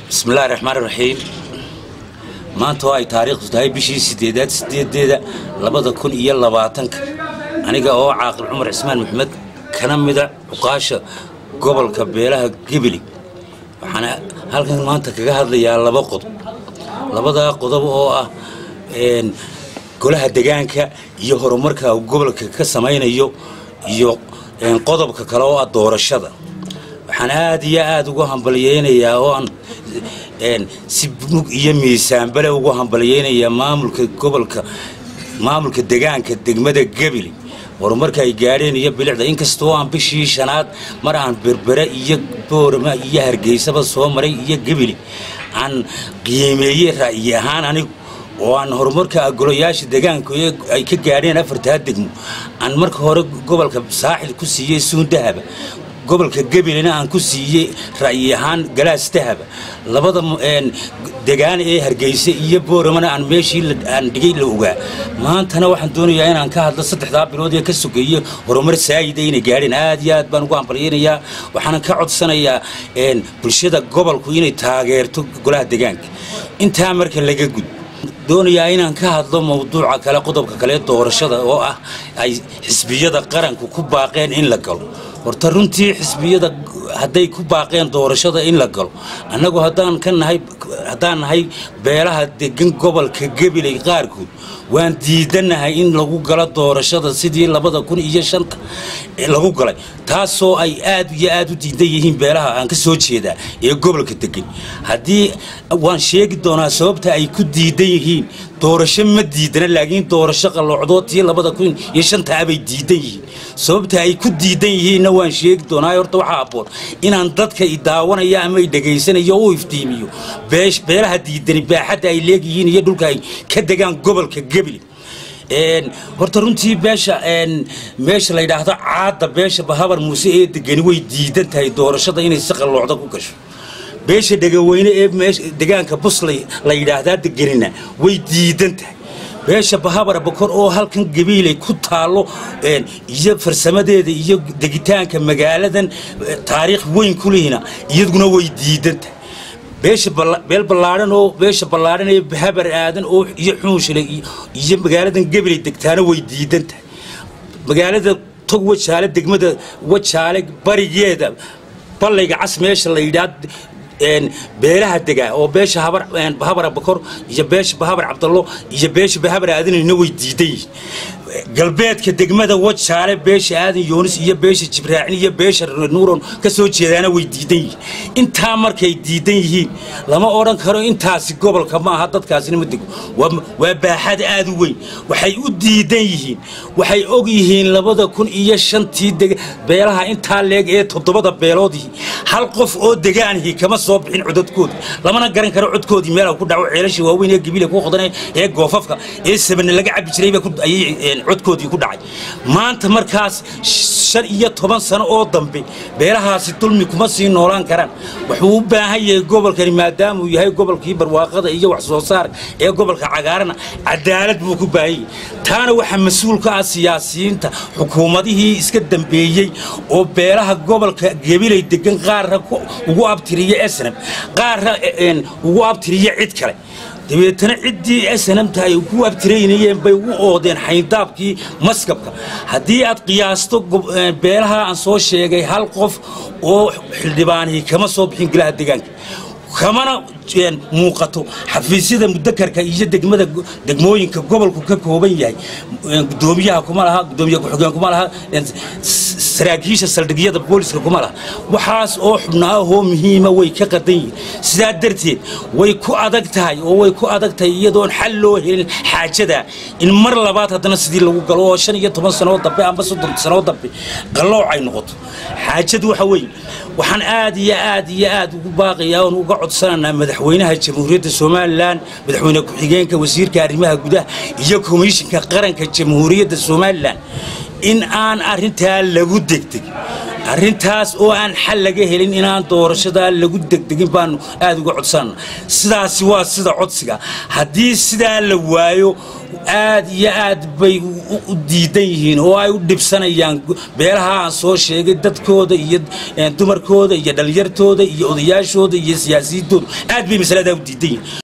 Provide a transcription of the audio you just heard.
bismillahi raxmaan raxiim maanta oo ay taariikhdu tahay bishii sideedaad sideedeeda labada kun iyo labaatanka aniga oo caaqil cumar cismaan maxamed kana mida cuqaasha gobolka beelaha gebeli waxaana halkan maanta kaga hadlayaa laba qodob labadaa qodob oo ah golaha degaanka iyo horumarka gobolka ka samaynayo iyo qodobka kale oo ah doorashada waxaan aad iyo aada ugu hambalyeynayaa oo aan si mug iyo miisaanbale ugu hambalyeynayaa maamulka gobolka maamulka degaanka degmada gebili horumarka ay gaadheen iyo bilicda inkastoo aan bishii shanaad mar aan berbere iyo boorama iyo hargeysaba soo maray iyo gebili aan qiimeeyey ra'yi ahaan anigu oo aan horumarka golayaasha degaanka ay ka gaadheen afartaa degmo aan marka hore gobolka saaxil ku siiyey suundahaba gobolka gebilina aan ku siiyey ra'yi ahaan galaas dahaba labada degaan ee hargeysa iyo booramana aan meeshii aan dhigay la ogaa maantana waxaan doonayaa inaan ka hadlo saddexdaa bilood ee ka sogeeye horumar saayida inay gaadheen aad iyo aad baan ugu hambalyeynayaa waxaanan ka codsanayaa bulshada gobolku inay taageerto golaha degaanka intaa marka laga gud doonayaa inaan ka hadlo mawduuca kale qodobka kale doorashada oo ah ay xisbiyada qaranku ku baaqeen in la galo horta runtii xisbiyada hadday ku baaqeen doorashada in la galo annagu haddaan ka nahay haddaan nahay beelaha degan gobolka gebilay qaarkood waan diidanahay in lagu galo doorashada sidii labada kun iyo shanta lagu galay taasoo ay aad iyo aad u diidan yihiin beelaha aan ka soo jeedaa ee gobolka degan haddii waan sheegi doonaa sababta ay ku diidan yihiin doorasho ma diidana laakiin doorasho qalloocdood tii labada kun iyo shantaa bay diidan yihiin sababta ay ku diidan yihiinna waan sheegi doonaa horta waxaa aboon inaan dadka i daawanaya ama i dhegaysanayo u iftiimiyo beelaha diidani baaxadda ay leegyihiin iyo dhulka ay ka degaan gobolka gebli horta runtii beesha meesha la yidhaahdo caadda beesha bahabar muuse ee degani way diidan tahay doorashada inay si qalloocda ku gasho beesha dhegaweyne ee degaanka bus la yidhaahdaa deganina way diidan tahay beesha bahabara bokor oo halkan gabiilay ku taallo iyo farsamadeeda iyo degitaanka magaaladan taariikh weyn ku lihina iyaduna way diidan tahay beesha beel ballaadhan oo beesha ballaadhan ee habar aadan oo iyo xuunshile iyo magaaladan gabilay degtaana way diidan tahay magaalada tog wajaale degmada wajaale barigeeda ballayga cas meesha la yidhaa beelaha degaa oo beesha habara bakor iyo beesha bahabar cabdallo iyo beesha bahabar aadanina way diidan yihiin galbeedka degmada wajaale beesha aadan yoonis iyo beesha jibraacin iyo beesha nuuron ka soo jeedaana way diidan yihiin intaa markay diidan yihiin lama odhan karo intaasi gobolka ma aha dadkaasina ma dego waa baaxad aad u weyn waxay u diidan yihiin waxay og yihiin labada kun iyo shantii beelaha intaa leeg ee toddobada beeloodii hal qof oo degaanihii kama soo bixin codadkoodii lamana garan karo codkoodii meel ku dhaco ceelasha waaweyn ee gabiila ku qodanay ee goofafka ee sabane laga cabi jiray ayay codkoodii ku dhacay maanta markaas shan iyo toban sano oo dambe beelahaasi dulmi kuma sii noolaan karaan wuxuu u baahan yahay gobolkani maadaamauu yahay gobolkii barwaaqada iyo wax soo saar ee gobolka cagaarana cadaalad buu ku baahan yahay taana waxaa mas-uul ka ah siyaasiyiinta xukuumadihii iska dambeeyey oo beelaha gobolka gebilay degan qaarna ugu abtiriya esnab qaarna ugu abtiriya cid kale dabeetana ciddii snamta ay ku abtiraynayeen bay u oodeen xayndaabkii maskabka haddii aad qiyaasto beelaha aan soo sheegay hal qof oo xildhibaanihii kama soo bixin golaha degaanka kamana muuqato xafiisyada mudakarka iyo degmada degmooyinka gobolku ka kooban yahay gudoomiyaha kuma laha gudoomiye ku-xigeen kuma laha saraakiisha saldhigyada booliska kuma laha waxaas oo xubnaahoo muhiima way ka qadan yihiin sidaa darteed way ku adag tahay oo way ku adag tahay iyadoon xal loo helin xaajada in mar labaad haddana sidii lagu galo oo shan iyo toban sanoo dambe amba soddon sanoo dambe qallooc ay noqoto xaajadu waxa weeye waxaan aad iyo aad iyo aad ugu baaqayaa oon uga codsananaa madaxweynaha jamhuuriyadda somalilan madaxweyne ku-xigeenka wasiirka arrimaha gudaha iyo komishinka qaranka jamhuuriyadda somalilan in aan arrintaa lagu degdeg arrintaas oo aan xal laga helin inaan doorashadaa lagu degdegin baanu aada uga codsanana sidaasi waa sida codsiga haddii sidaa la waayo aad iyo aad bay u diidan yihiin oo ay u dhibsanayaan beelaha aan soo sheegay dadkooda iyo dumarkooda iyo dhallinyartooda iyo odayaashooda iyo siyaasiyintooda aad bay masaladaa u diidan yihiin